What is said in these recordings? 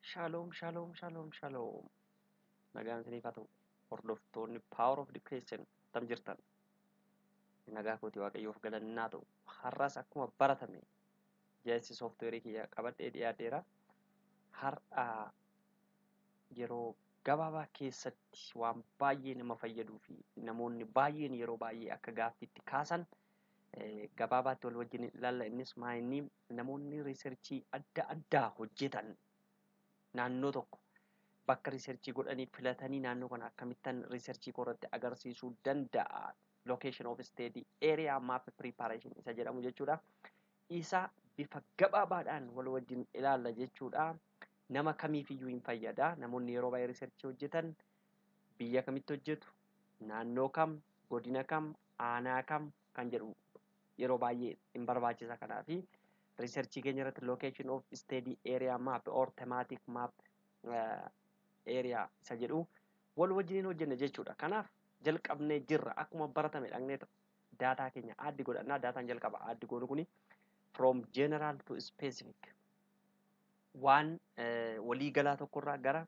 Shaloom, shaloom, shaloom, shaloom. Nagaan isiniif haa ta'u. Hordoftoonni Power of Education tam jirtan. Nagaa kooti Waaqayyoof galannaa ta'u. Har'as akkuma baratame jaarsi sooftiweerii kiyya qabadhee dhiyaateera. Har'a yeroo gabaabaa keessatti waan baay'ee nama fayyaduu fi namoonni baay'een yeroo baay'ee akka gaaffiitti kaasan gabaabaatti wal wajjin ilaalla. Innis maayinni namoonni riisarchii adda addaa hojjetan naannoo tokko bakka riisarchii godhanii filatanii naannoo kana akkamittan riisarchii irratti agarsiisuu danda'a. Location of study area map preparation isa jedhamu jechuudha. Isa bifa gabaabaadhaan wal wajjin ilaalla jechuudha. Nama kamiifiyyuu hin fayyada. Namoonni yeroo baay'ee riisarchii hojjetan biyya kamitti hojjetu, naannoo kam, godina kam, aanaa kam kan jedhu yeroo baay'ee hin barbaachisa. Kanaafi riisarchii keenya irratti location of study area map or thematic map area isa jedhu wal wajjin hojjenna jechuudha. Kanaaf jalqabnee jirra. Akkuma baratame dhaqnee daataa keenya addi godhannaa. Daataan jalqaba addi goonu kuni from general to specific waan waliigalaa tokkorraa gara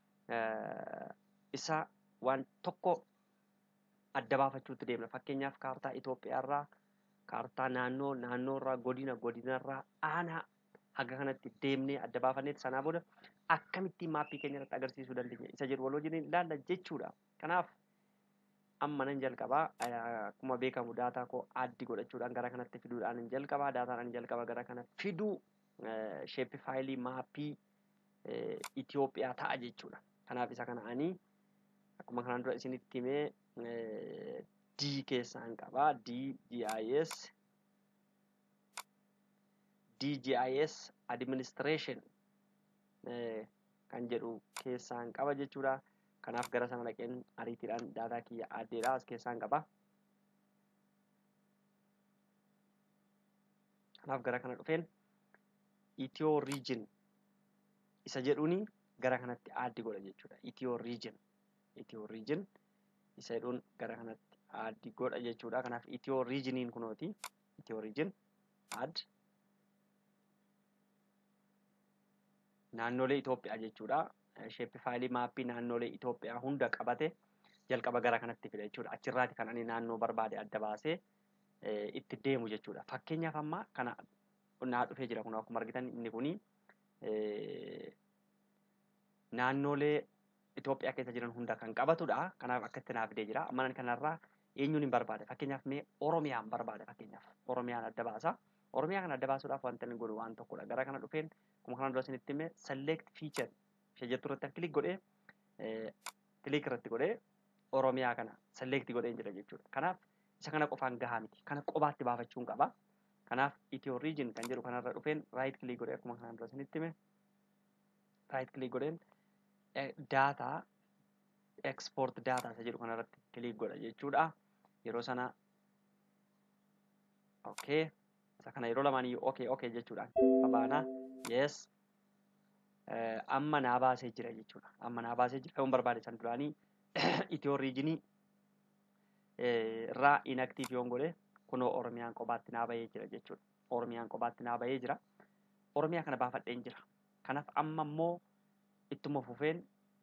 isa waan tokko adda baafachuutti deemna. Fakkeenyaaf kaartaa Itoophiyaarraa, kaartaa naannoo, naannoorraa, godina, godinarraa, aanaa haga kanatti deemnee adda baafanneeti sanaa booda akkamittiin maappii keenya irratti agarsiisuu dandeenya isa jedhu wal wajjin ilaalla jechuudha. Kanaaf amma nan jalqabaa akkuma beekamu daataa koo addi godhachuudhaan gara kanatti fiduudhaan hin jalqabaa. Daataan ani jalqaba gara kana fiduu sheeppi faayilii maappii Itoophiyaa ta'a jechuudha. Kanaaf isa kana ani akkuma kanaan dura isinitti himee D keessaan qabaa. D GIS DGIS Administration kan jedhu keessaan qaba jechuudha. Kanaaf gara sana dhaqeen ariitiidhaan daataa kiyya addeedha as keessaan qaba. Kanaaf gara kana dhufeen Itiyoo Region isa jedhuuni gara kanatti addi godha jechuudha. Itiyoo Region Itiyoo Region isa jedhuun gara kanatti addi godha jechuudha. Kanaaf Itiyoo Regioniin kunooti. Itiyoo Region add naannolee Itoophiyaa jechuudha. Sheeppi faayilii maappii naannolee Itoophiyaa hunda qabate jalqaba gara kanatti fida jechuudha. Achirraati kan ani naannoo barbaade adda baasee itti deemu jechuudha. Fakkeenyaaf amma kana naa dhufee jira kun akkuma argitan inni kuni naannolee Itoophiyaa keessa jiran hunda kan qabatudha. Kanaaf akkatti naaf fidee jira. Amma kanarraa eenyuun hin barbaade fakkeenyaaf mee Oromiyaan barbaade fakkeenyaaf Oromiyaan adda baasa. Oromiyaa kana adda baasuudhaaf wanta inni godhu waan tokkodha. Gara kana dhufeen akkuma kanaan dura isinitti himee select feature ishee jettu irratti kilik godhee kilik irratti godhee Oromiyaa kana select godhee jira jechuudha. Kanaaf isa kana qofaan gahaa miti. Kana qobaatti baafachuun qaba. Kanaaf Itiyoo Region kan jedhu kanarra dhufeen right click godhee akkuma kanaan dura isinitti hime right click godheen daataa export daataa isa jedhu kanarratti click godha jechuudha. Yeroo sana okay isa kana yeroo lamaan iyyuu okay okay jechuudhaan qabaana yes amma naa baasee jira jechuudha. Amma naa baasee jira yoon barbaade san duraanii Itiyoo Riijinii irraa inaktiif yoon godhe kunoo Oromiyaan qobaatti naa bahee jira jechuudha. Oromiyaan qobaatti naa bahee jira. Oromiyaa kana baafadheen jira. Kanaaf amma immoo ittuma fufeen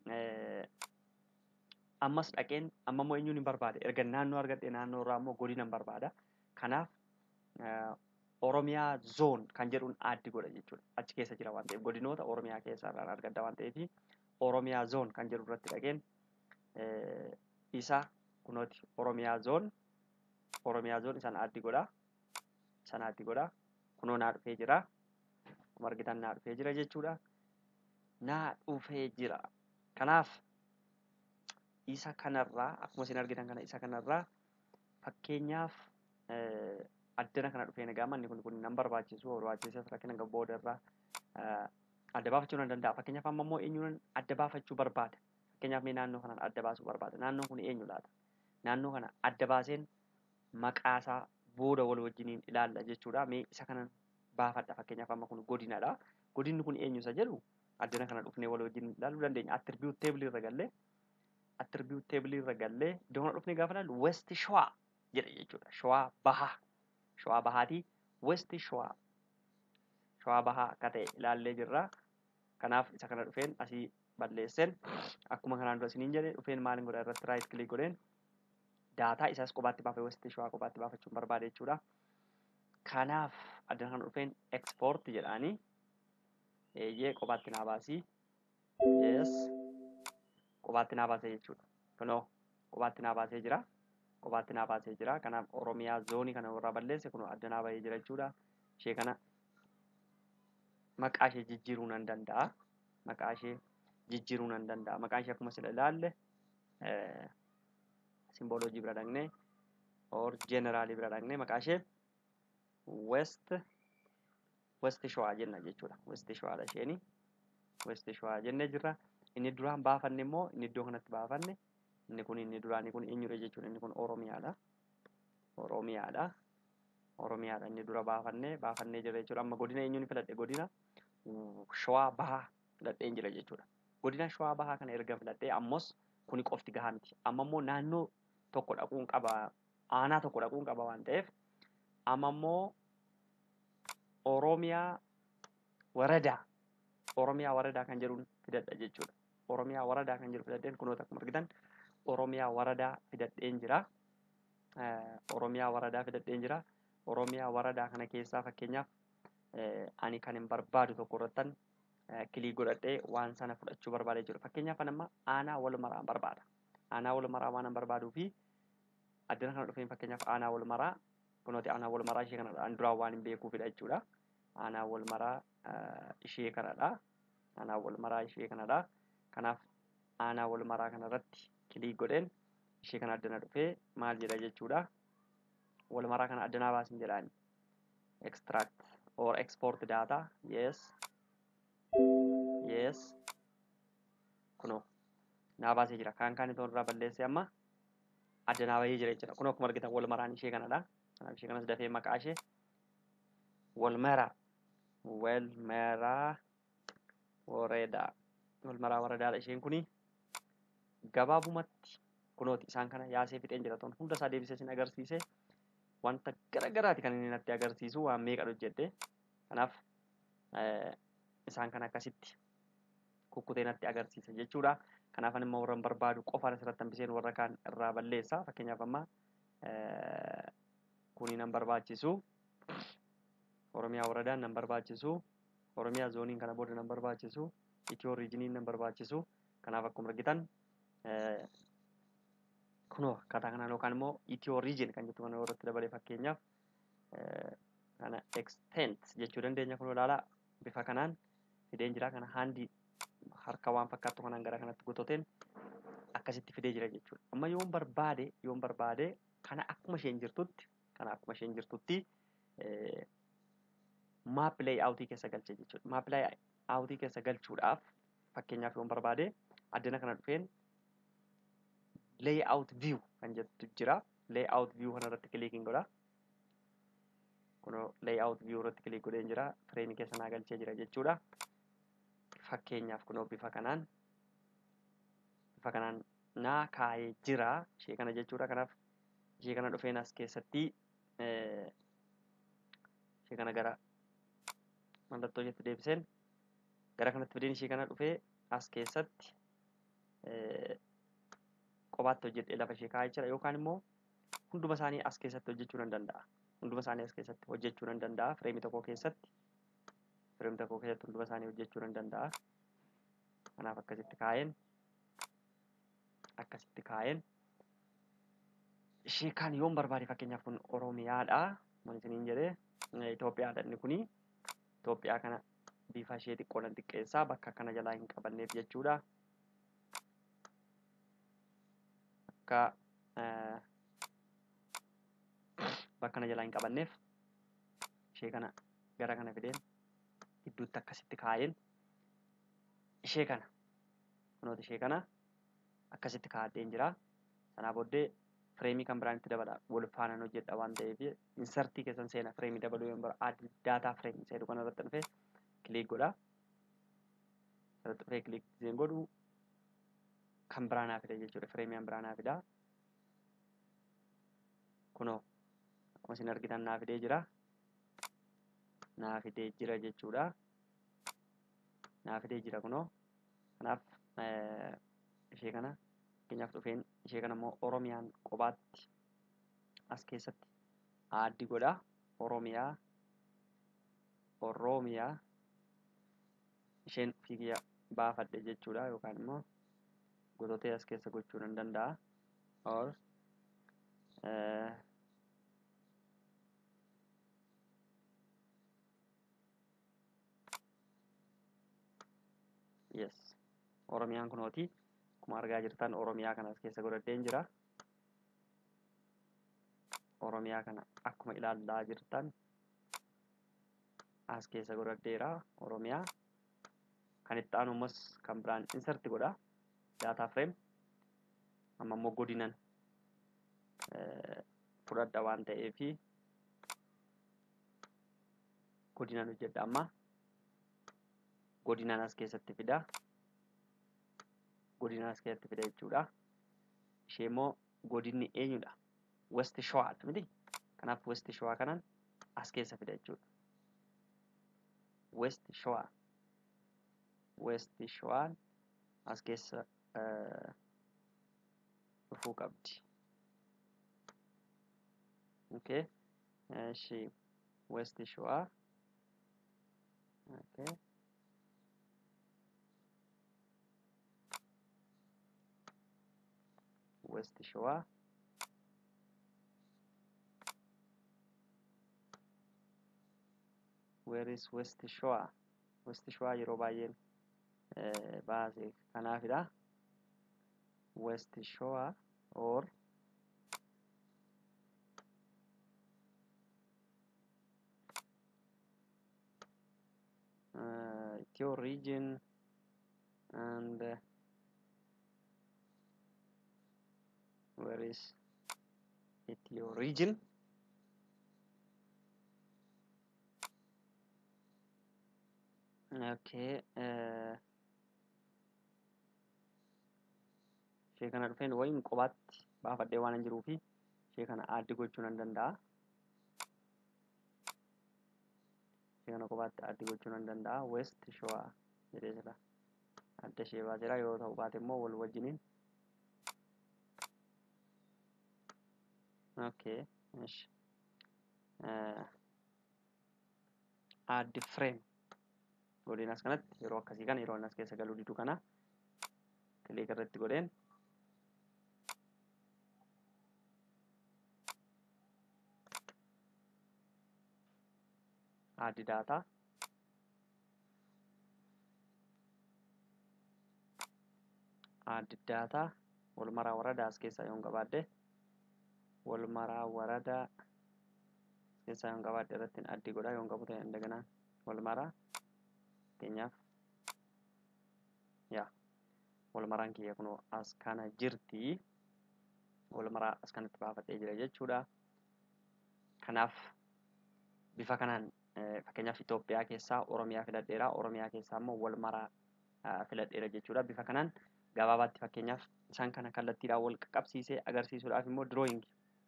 ammas dhaqeen amma immoo eenyuun hin barbaade. Erga naannoo argadhee naannoo irraa immoo godina hin barbaada. Kanaaf Oromiyaa zoon kan jedhuun addi godha jechuudha. Achi keessa jira waan ta'eef godinoota Oromiyaa keessa irraan argadda waan ta'eef Oromiyaa zoon kan jedhu irratti dhaqeen isa kunooti Oromiyaa zoon Oromiyaa zoon isaan addi godha. Isaan addi godha. Kunoo naa dhufee jira. Akkuma argitan naa dhufee jira jechuudha. Naa dhufee jira. Kanaaf isa kanarraa akkuma isin argitan kana isa kanarraa fakkeenyaaf addana kana dhufee nagaa manni kun kun nan barbaachisu barbaachiseef rakkina hanga boodarraa adda baafachuu nan danda'a. Fakkeenyaaf amma immoo eenyuun adda baafachuu barbaada. Fakkeenyaaf mee naannoo kanaan adda baasuu barbaada. Naannoon kun eenyu laata? Naannoo kana adda baaseen maqaasaa booda wal wajjiniin ilaalla jechuudha. Mee isa kanan baafadha. Fakkeenyaaf amma kun godinadha. Godinni kun eenyu isa jedhu addana kana dhufnee wal wajjin ilaaluu dandeenya. Attribuut teebilii irra gallee attribuut teebilii irra gallee iddoo kana dhufnee gaafa ilaallu west shawaa jedha jechuudha. Shawaa bahaa. Shawaa bahaatii west shawaa. Shawaa bahaa akka ta'e ilaallee jirra. kanaaf isa kana dhufeen asii balleessen akkuma kanaan dura isiniin jedhe dhufeen maaliin godha irratti raayit kilik godheen daataa isaas kophaatti baafee wasti shawaa kophaatti baafachuun barbaade jechuudha. Kanaaf addana kana dhufeen ekspoort jedhaanii eeyyee kophaatti naa baasii yes kophaatti naa baasee jechuudha. Kunoo kophaatti naa baasee jira. Kophaatti naa baasee jira. Kanaaf Oromiyaa zoonii kana warraa balleesse kunoo adda naa bahee jira jechuudha. Ishee kana maqaa ishee jijjiiruu nan danda'a. Maqaa ishee jijjiiruu nan danda'a. Maqaan ishee akkuma sila ilaalle simbooloojii bira dhaqnee or jeeneraalii bira dhaqnee maqaa ishee west west shawaa jenna jechuudha. West shawaadha isheenii. West shawaa jennee jirra. Inni duraan baafanne immoo inni iddoo kanatti baafanne inni kun inni duraanii kun eenyudha jechuudha. Inni kun Oromiyaadha. Oromiyaadha. Oromiyaadha inni dura baafannee baafannee jira jechuudha. Amma godina eenyuun filadhe godina shawaa bahaa filadheen jira jechuudha. Godina shawaa bahaa kana erga filadhee ammos kuni qofti gahaa miti. Amma immoo naannoo tokko dhaquun qaba aanaa tokko dhaquun qaba waan ta'eef amma immoo Oromiyaa waradaa Oromiyaa waradaa kan jedhuun fidadha jechuudha. Oromiyaa waradaa kan jedhu fidadheen kunoota akkuma argitan Oromiyaa waradaa fidadheen jira. Oromiyaa waradaa fidadheen jira. Oromiyaa waradaa kana keessaa fakkeenyaaf ani kan hin barbaadu tokko irrattan kilii godhadhee waan sana fudhachuu barbaada jechuudha. Fakkeenyaaf kan amma aanaa wal maraa barbaada. Aanaa wal maraa waan barbaaduu fi addana kana dhufeen fakkeenyaaf aanaa wal maraa kunooti aanaa wal maraa ishee kanadha. An duraan waan hin beekuufidha jechuudha. Aanaa wal maraa ishee kanadha. Aanaa wal maraa ishee kanadha. Kanaaf aanaa wal maraa kanarratti kilii godheen ishee kana addana dhufee maal jedha jechuudha. Wal maraa kana addanaa baasin jedhaani. Extract or export data. Yes. Yes. Kunoo naa baasee jira. Kaan kaan itoo irraa balleessee amma addanaa bahee jira jechuudha. Kunoo akkuma argitan wal maraan ishee kanadha. Kanaaf ishee kanas dafee maqaa ishee wal maraa. Wal maraa wareedaa. Wal maraa waradaadha isheen kuni gabaabumatti kunooti isaan kana yaasee fixeen jira toon hunda isaa deebisee sin agarsiise wanta gara garaati kan inni natti agarsiisu waan meeqa hojjedhe kanaaf isaan kana akkasitti kukkutee natti agarsiisa jechuudha. Kanaaf immoo warra barbaadu qofaan asirratti hambiseen warra kaan irraa balleessa. Fakkeenyaaf amma kuni nan barbaachisu. Oromiyaa waradaan nan barbaachisu. Oromiyaa zooniin kana booda nan barbaachisu. Itiyoo riijiniin nan barbaachisu. Kanaaf akkuma argitan kunoo akkaataa kanaan yookaan immoo itiyoo riijin kan jettu kana irratti dabalee fakkeenyaaf kana extent jechuu dandeenya kunoo ilaalaa bifa kanaan fideen jira kana haandii harka waan fakkaattu kanaan gara kanatti gototeen akkasitti fidee jira jechuudha. Amma yoon barbaade yoon barbaade kana akkuma isheen jirtutti kana akkuma isheen jirtutti maap layout keessa galche jechuudha. Maap layout keessa galchuudhaaf fakkeenyaaf yoon barbaade addana kana dhufeen layout view kan jettu jira. Layout view kana irratti kiliikiin godha. Kunoo layout view irratti kiliik godheen jira. Fireemii keessa naa galchee jira jechuudha. Fakkeenyaaf kunoo bifa kanaan bifa kanaan naa kaayee jira. Ishee kana jechuudha. Kanaaf ishee kana dhufeen as keessatti ishee kana gara mallattoo isheetti deebiseen gara kanatti fideen ishee kana dhufee as keessatti kophaatti hojjedhee lafa ishee kaa'ee jira yookaan immoo hunduma isaanii as keessatti hojjechuu nan danda'a. Hunduma isaanii as keessatti hojjechuu nan danda'a. Fireemii tokko keessatti fireemii tokko keessatti hunduma isaanii hojjechuu nan danda'a. Kanaaf akkasitti kaa'een akkasitti kaa'een ishee kaan yoon barbaade fakkeenyaaf kun Oromiyaadha. Maal isiniin jedhee Itoophiyaadha inni kuni Itoophiyaa kana bifa ishee xiqqoo nan xiqqeessaa bakka akkana jalaa hin qabanneef jechuudha. Akka bakka kana jalaa hin qabanneef ishee kana gara kana fideen gidduutti akkasitti kaa'een ishee kana kunoota ishee kana akkasitti kaa'adheen jira. Sanaa booddee fireemii kan biraan itti dabala wal faanaan hojjedha waan ta'eef insartii keessan seena fireemii dabaluu yoo barbaade daataa fireemii seedu kana irratti dhufee kiliik godha. Irratti dhufee kiliik isheen godhu kan biraa naa fida jechuudha. Fireemiin biraa naa fida. Kunoo akkuma isin argitan naa fidee jira. Naa fidee jira jechuudha. naa fidee jira kunoo kanaaf ishee kana fakkeenyaaf dhufeen ishee kana immoo oromiyaan qobaatti as keessatti aaddi godha oromiyaa oromiyaa isheen fiigiya baafadhe jechuudha yookaan immoo gototee as keessa gochuu nan danda'a or yes oromiyaan kunooti akkuma argaa jirtan oromiyaa kana as keessa godhadheen jira oromiyaa kana akkuma ilaallaa jirtan as keessa godhadheera oromiyaa kan itti aanu ammas kan biraan inserti godha daataa fireem amma immoo godinan fudhadha waan ta'eefi godinan hojjedha amma godinan as keessatti fida godina as keessatti fida jechuudha ishee immoo godinni eenyudha west showaadha miti kanaaf west showaa kanan as keessa fida jechuudha west showaa west showaan as keessa dhufuu qabdi okay እሺ west showaa okay west showaa where is west showaa west showaa yeroo baay'een baase kanaafidha west showaa or uh, your region and uh, where is it your region okay uh, ishee kana dhufeen wayin qobaatti baafadhee waan hin jiruufi ishee kana aaddi gochuu nan danda'a ishee kana qobaatti aaddi gochuu nan danda'a west showaa jedhee jira adda ishee baaseera yoo ta'u baate immoo wal wajjiniin okay እሺ aaddi frame godheen as kanatti yeroo akkasii kana yeroo as keessa galuu didu kana kilik irratti godheen aaddi daataa aaddi daataa walmaraa waradaa as keessaa yoon qabaadde walmaraa waradaa as keessaa yoon qabaadde irratti addi godhaa yoon qabu ta'e indaganaan walmaraa fakkeenyaaf yaa walmaraan kiyya kunoo as kana jirti walmaraa as kanatti baafadhee jira jechuudha kanaaf bifa kanaan fakkeenyaaf Itoophiyaa keessaa Oromiyaa filadheera Oromiyaa keessaa immoo walmaraa filadheera jechuudha bifa kanaan gabaabaatti fakkeenyaaf isaan kana kallattiidhaan wal qaqqabsiisee agarsiisuudhaaf immoo dirooyingi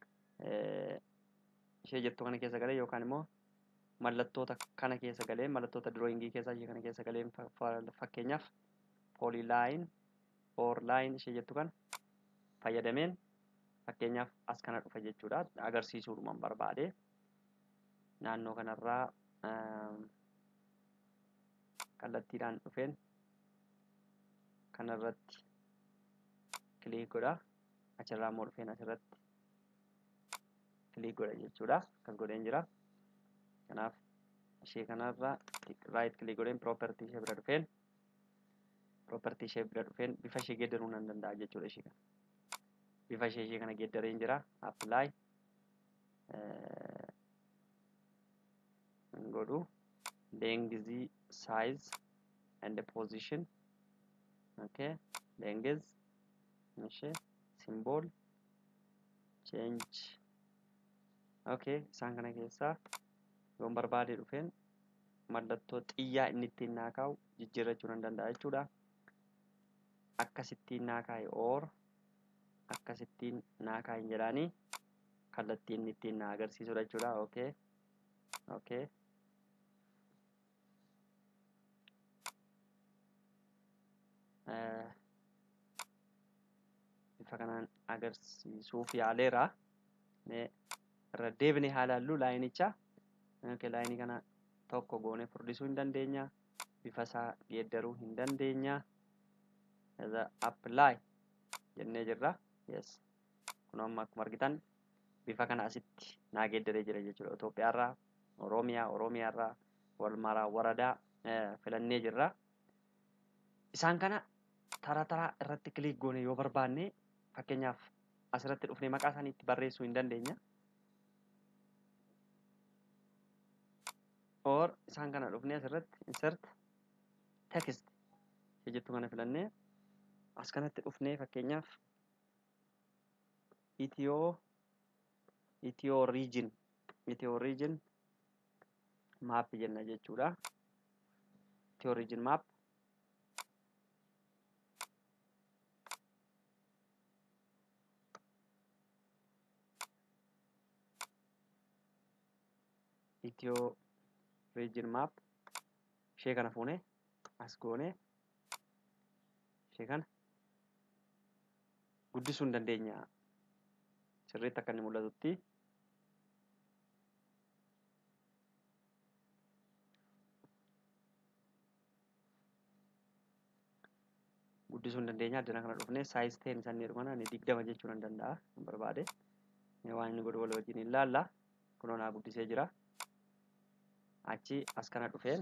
ishee jettu kana keessa galee yookaan immoo mallattoota kana keessa galee mallattoota dirooyingii keessaa ishee kana keessa galee fakkeenyaaf poolilaayin oorlaayin ishee jettu kana fayyadameen fakkeenyaaf as kana dhufa jechuudha agarsiisuudhuman barbaade naannoo kanarraa kallattiidhaan dhufeen kanarratti kilik godha achirraa immoo dhufeen asirratti kilik godha jechuudha akkas godheen jira kanaaf ishee kanarra raayit kilik godheen piroopertii ishee bira dhufeen piroopertii ishee bira dhufeen bifa ishee geeddaruu nan danda'a jechuudha ishee kana bifa ishee ishee kana geeddareen jira apply godhu length size and position okay length ishee symbol change okay isaan kana keessaa yoon barbaade dhufeen mallattoo xiyyaa inni ittiin naa kaa'u jijjiirrachuu nan danda'a jechuudha akkasittiin naa kaa'e or akkasittiin naa kaa'in jedhaanii kallattii inni ittiin naa agarsiisudha jechuudha okay okay bifa kanaan agarsiisuuf yaaleera irra deebine haa ilaallu laayinicha laayinii kana tokko goone furdisuu hin dandeenya bifa isaa geeddaruu hin dandeenya apply jennee jirra yes kun amma akkuma argitan bifa kana asitti naa geeddaree jira jechuudha Itoophiyaarraa Oromiyaa Oromiyaarraa walmaraa waradaa filannee jirra isaan kana tara taraa irratti kiliik goone yoo barbaanne fakkeenyaaf asirratti dhufnee maqaa isaanii itti barreessuu hin dandeenya or isaan kana dhufnee asirratti insert text jettu kana filannee as kanatti dhufnee fakkeenyaaf itiyoo itiyoo riijin itiyoo riijin maap jenna jechuudha itiyoo riijin maap itiyoo riijin maap ishee kana fuune as goone ishee kana guddisuu hin dandeenya sirriitti akka inni mul'atutti guddisuu hin dandeenya addana kana dhufne saayis ta'een isaan jedhu kana ni digdama jechuu nan danda'a hin barbaade waan inni godhu wal wajjin ilaalla kunoo naa guddisee jira achi as kana dhufeen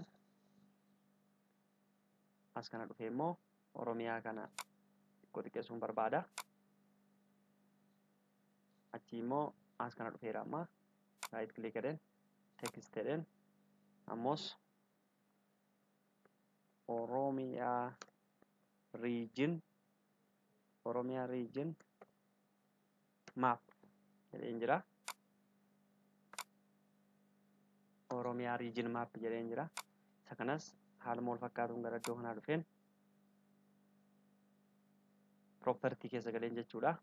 as kana dhufee immoo oromiyaa kana xiqqoo xiqqeessuun barbaada achi immoo as kana dhufeera amma raayit kilik jedheen teekist jedheen ammoos oromiyaa riijin oromiyaa riijin maap jedheen jira oromiyaa riijin maap jedheen jira isa kanas haaluma wal fakkaatuun gara iddoo kanaa dhufeen propertii keessa galeen jechuudha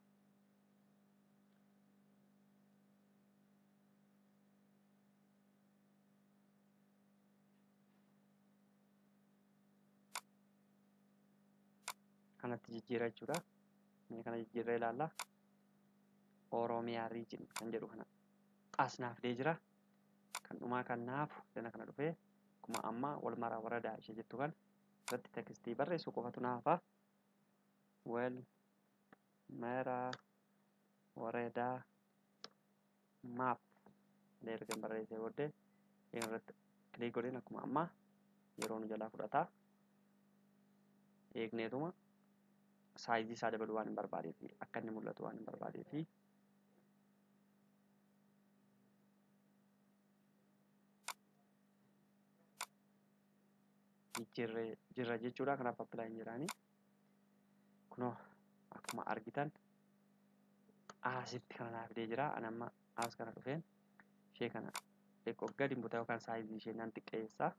kanatti jijjiira jechuudha inni kana jijjiirra ilaalla oromiyaa riijin kan jedhu kana as naaf dee jira kan dhumaa kan naafu dana kana dhufee akkuma amma wal maraa waradaa ishee jettu kan irratti tekstii barreessu qofatu naafa wal maraa waradaa maap illee erga barreessee booddee irratti kilik godheen akkuma amma yeroo nu jalaa fudhataa eegneetuma saayizii isaa dabaluu waan hin barbaadee fi akka inni mul'atu waan hin barbaadee fi jirra jechuudha kanaaf appilaayin jiraani kunoo akkuma argitan asitti kana naaf dee jira an amma as kana dhufeen ishee kana xiqqoo gadi butaa yookaan saayizii ishee nan xiqqeessaa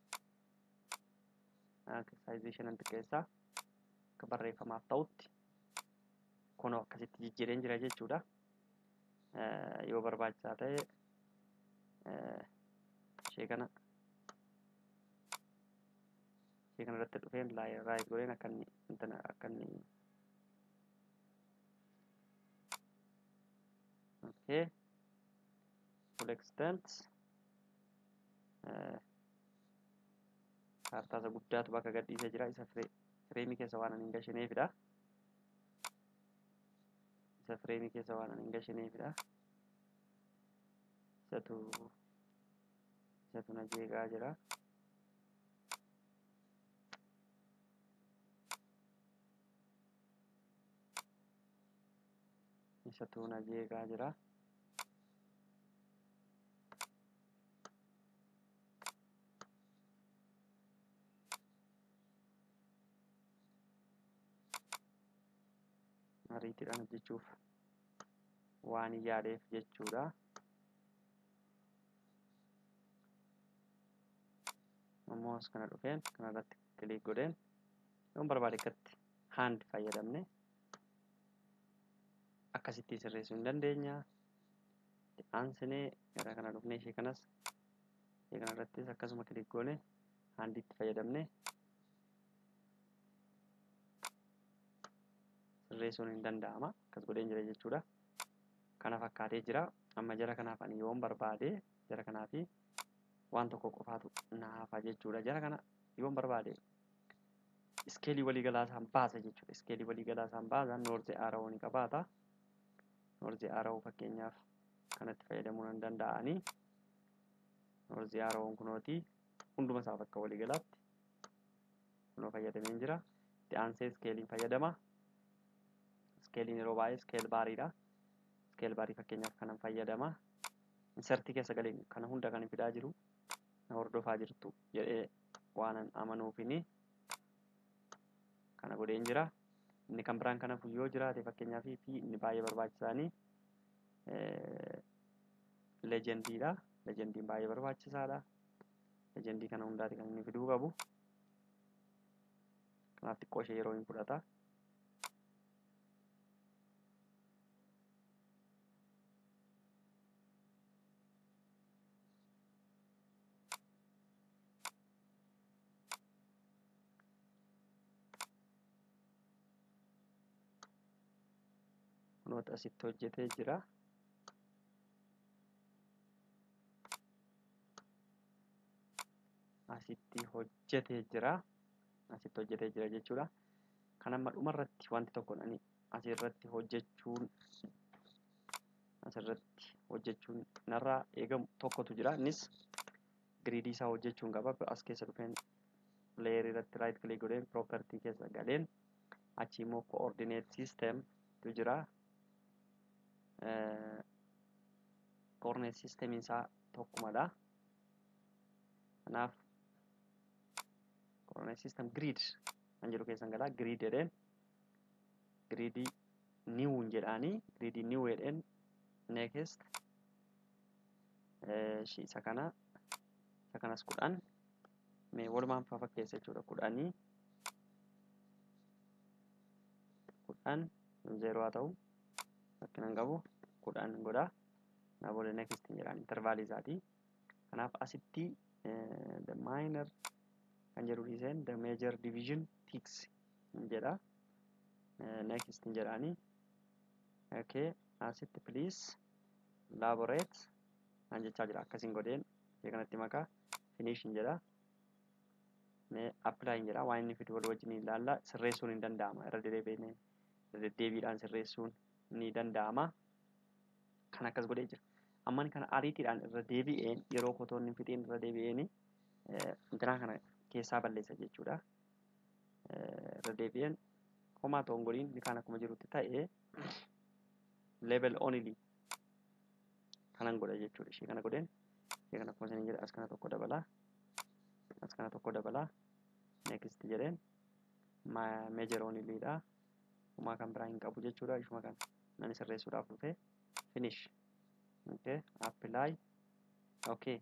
saayizii ishee nan xiqqeessaa akka barreeffamaaf ta'utti kunoo akkasitti jijjiireen jira jechuudha yoo barbaachisaa ta'e ishee kana ishee kana irratti dhufeen raayit godheen akka inni intana akka inni okay full extent kaartaa isa guddaatu bakka gadhiisee jira isa fireemii keessa waan hin gashineefidha isa fireemii keessa waan hin gashineefidha isatu isatu na jeeqaa jira isatu na jeeqaa jira ariitiidhaan hojjechuuf waan yaadeef jechuudha. Ammoo as kana dhufeen kanarratti kilik godheen yoon barbaade akkatti haand fayyadamne akkasitti sirreessuu hin dandeenya. Aansinee gara kana dhufnee ishee kanas ishee kanarrattis akkasuma kilik goone haandiitti fayyadamne sirreessuun hin danda'ama akkas godheen jira jechuudha kana fakkaatee jira amma jara kanaaf ani yoon barbaade jara kanaafi waan tokko qofaatu naafa jechuudha jara kana yoon barbaade iskeelii waliigalaa isaan baasa jechuudha iskeelii waliigalaa isaan baasa noorze aara'oo ni qabaata noorze aara'oo fakkeenyaaf kanatti fayyadamuu nan danda'anii noorze aara'oon kunooti hunduma isaa bakka waliigalaatti kunoo fayyadameen jira itti aansee iskeeliin fayyadama iskeeliin yeroo baay'ee iskeel baariidha iskeel baarii fakkeenyaaf kanan fayyadama insertii keessa galeen kana hunda kan fidaa jiru na hordofaa jirtu jedhee waanan amanuufini kana godheen jira inni kan biraan kana yoo jiraate fakkeenyaaf fi inni baay'ee barbaachisaanii leejendiidha leejendiin baay'ee barbaachisaadha leejendii kana hundaati kan inni fiduu qabu kanaaf xiqqoo ishee yeroo hin fudhata kunoota asitti hojjetee jira asitti hojjetee jira asitti hojjetee jira jechuudha kan amma dhumarratti wanti tokko ani asirratti hojjechuun asirratti hojjechuun narraa eegamu tokkotu jira innis giriidii isaa hojjechuun qaba as keessa dhufeen leerii irratti raayit kilik godheen piroopertii keessa galeen achi immoo koordineet siistem tu jira koordineet siistemiin isaa tokkumadha kanaaf koordineet siistem giriid kan jedhu keessan galaa giriid jedheen giriidii niwuun jedhaanii giriidii niw jedheen neekest isa kana isa kanas kudhan mee walumaan faa fakkeessa jechuudha kudhanii kudhan zeeroo haa ta'u fakkinan qabu kudhan godha naa booda neekist jedhaan intervaalii isaatii kanaaf asitti the minor kan jedhu dhiiseen the major division tiks jedha next jedhaanii okay asitti please laborate kan jechaa jira akkasiin godheen ishee kanatti maqaa finish jedha mee apply jedha waan inni fidu wal wajjin ilaalla sirreessuun hin danda'ama irra dedeebiin deddeebiidhaan sirreessuun ni danda'ama kan akkas godhee jira amman kana ariitiidhaan irra deebi'een yeroo kotoonni fixeen irra deebi'een intinaa kana keessaa balleessa jechuudha. Irra deebi'een homaa ta'uun godhiin ni kaan akkuma jirutti ta'ee level only kanan godha jechuudha. Ishee kana godheen ishee kana akkuma isin jedha as kana tokko dabalaa as kana tokko dabalaa next jedheen major onlyidha. Homaa kan biraa hin qabu jechuudha. Ishuma kan nan sirreessuudhaaf dhufee finish. Okay, apply. Okay.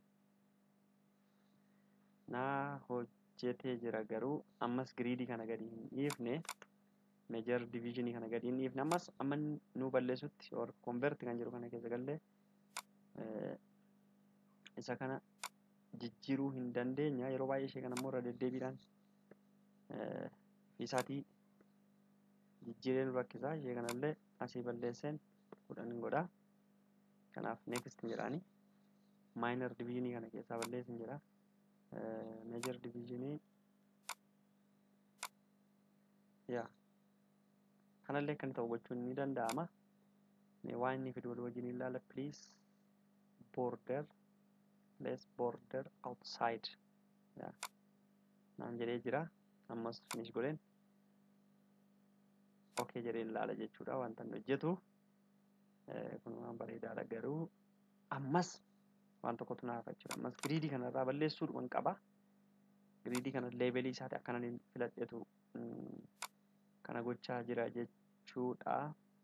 naa hojjetee jira garuu ammas giriidii kana gadi hin dhiifne meejar diviizhinii kana gadi hin dhiifne ammas amma nu balleessutti or konverti kan jedhu kana keessa gallee isa kana jijjiiruu hin dandeenya yeroo baay'ee ishee kana immoo irra deddeebiidhaan isaatii jijjiiree nu rakkisaa ishee kanallee asii balleesseen kudhan godha kanaaf next jedhaani maayinar diviizhinii kana keessaa balleessin jedha major divisionii yaa kanallee kan ta'u gochuun ni danda'ama mee waan inni fidu wal wajjin ilaala please border let's border outside yaa naan jedhee jira ammas finish godheen okay jedhee ilaala jechuudha wanta inni hojjetu kun waan bareedaadha garuu ammas waan tokkotu naaf jechuudha. Ammas giriidii kanarraa balleessuudhuman qaba. Giriidii kana leevelii isaati akkanan filadhetu kana gochaa jira jechuudha.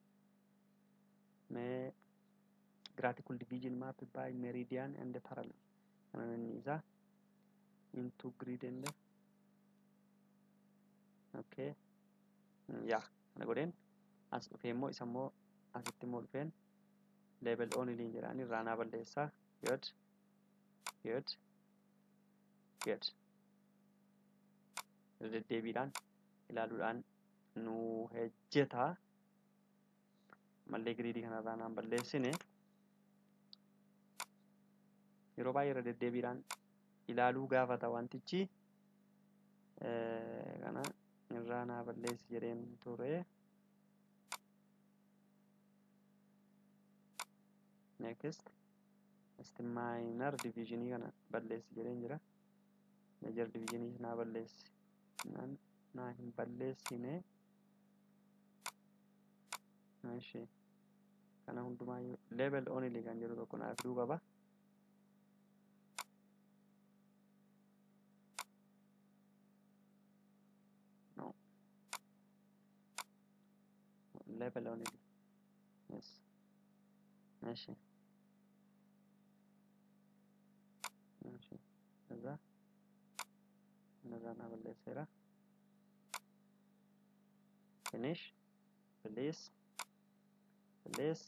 Mee graphical division map by meridian and parallel. Kana inni isaa into grid and okay. Yaa kana godheen as dhufee immoo isa immoo asitti immoo dhufeen level only jedhaan irraa naa balleessaa. good good good deddeebiidhaan ilaaluudhaan nu hojjeta mallee giriidii kanarraa naan balleessine yeroo baay'ee irra deddeebiidhaan ilaaluu gaafata wantichi kana irraa naa balleessi jedheen ture next next minor divisionii kana balleessi jedheen jira major divisionii naa balleessi naan naa hin balleessine Eshi. Kana hundumaayyuu level only kan jedhu tokko naaf fiduu qaba. No. Level only. Yes. Eshi. Eshi. እዛ እነዛ ና በለሴራ ፊኒሽ ፕሊስ this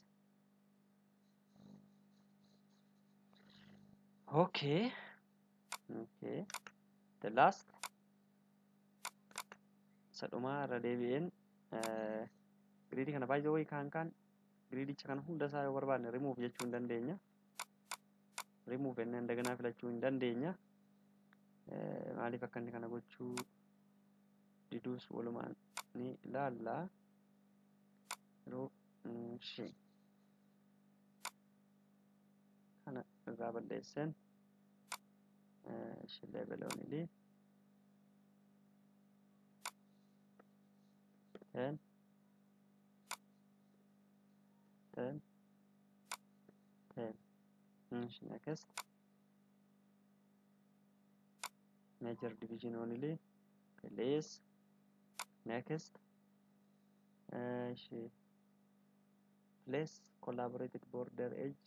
okay okay the last sadhuma irra deebi'een giriidii kana baay'ee wayii kaan kaan giriidicha kana hunda isaa yoo barbaadne rimuuf jechuu hin dandeenya rimuuf ennee indaganaa filachuu hin dandeenya maaliif akka inni kana gochuu diduus walumaan ni ilaalla yeroo shi kana irraa balleessan shi leebeloonili ten ten ten shi next major division only place next shi place collaborated border edge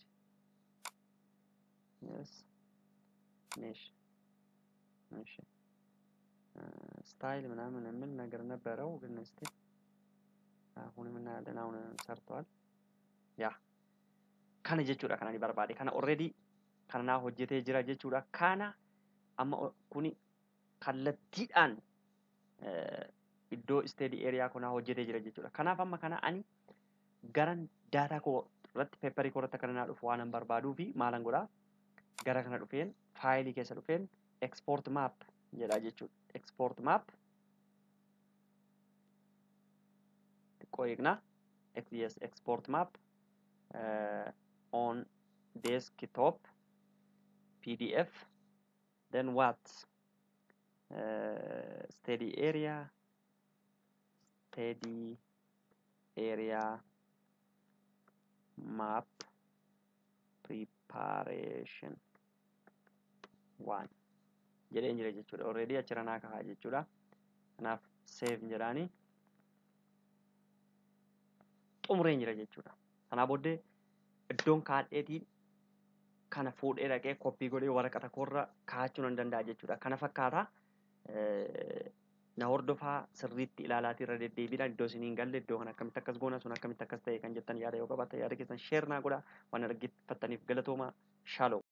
yes niche niche ስታይል ምናምን የሚል ነገር ነበረው ግን እስቲ አሁን የምናያለን አሁን ሰርተዋል ያ kana jechuudha kana ni barbaade kana already kana naa hojjetee jira jechuudha kana amma kuni kallattiidhaan iddoo isteedii eeriyaa kunaa hojjetee jira jechuudha kanaaf amma kana ani garan daataa koo irratti peepparii koo irratti akka naa dhufu waan barbaaduu fi maalan godhaa gara kana dhufeen faayilii keessa dhufeen export map jedha jechuudha export map xiqqoo eegnaa yes export map uh, on desktop pdf then what uh, steady area steady area map preparation one jedheen jira jechuudha already achira naa kahaa jechuudha kanaaf save jedhaani xumureen jira jechuudha kanaa booddee iddoon kaadheetiin kana fuudhee dhaqee koppii godhee waraqata koorra kaa'achuu nan danda'a jechuudha kana fakkaata na hordofaa sirriitti ilaalaatii irra deddeebiidhaan iddoo isiniin galle iddoo kan akkamitti akkas goona sun akkamitti akkas ta'e kan jettan yaada yoo qabaatan yaada keessan sheer naa godha waan argitaniif galatooma shaaloo